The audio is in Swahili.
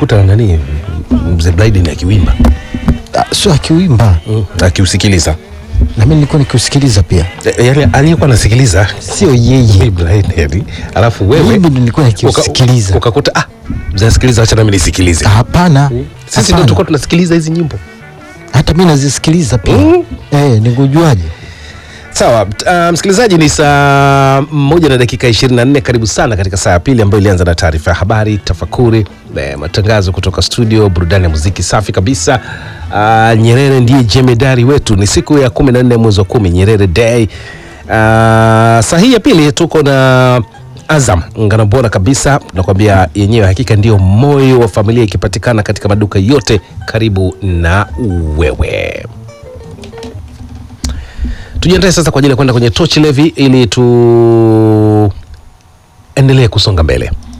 umemkuta nani mzee Blyden akiwimba Ah, sio akiwimba mm. akiusikiliza na mimi nilikuwa nikiusikiliza pia E, yani aliyekuwa anasikiliza sio yeye Blyden alafu wewe mimi ndo nilikuwa uka- nikiusikiliza ukakuta ah mzee anasikiliza acha nami nisikilize hapana sisi ndio hapana. tulikuwa tunasikiliza hizi nyimbo hata mi nazisikiliza pia Mm. eh, nikujuaje sawa uh, msikilizaji ni saa moja na dakika 24 karibu sana katika saa ya pili ambayo ilianza na taarifa ya habari tafakuri eh, matangazo kutoka studio burudani ya muziki safi kabisa uh, nyerere ndiye jemedari wetu ni siku ya 14 mwezi wa kumi nyerere day uh, saa hii ya pili tuko na azam ngano bora kabisa nakwambia yenyewe hakika ndio moyo wa familia ikipatikana katika maduka yote karibu na wewe tujiandae sasa kwa ajili ya kwenda kwenye tochi levi ili tuendelee kusonga mbele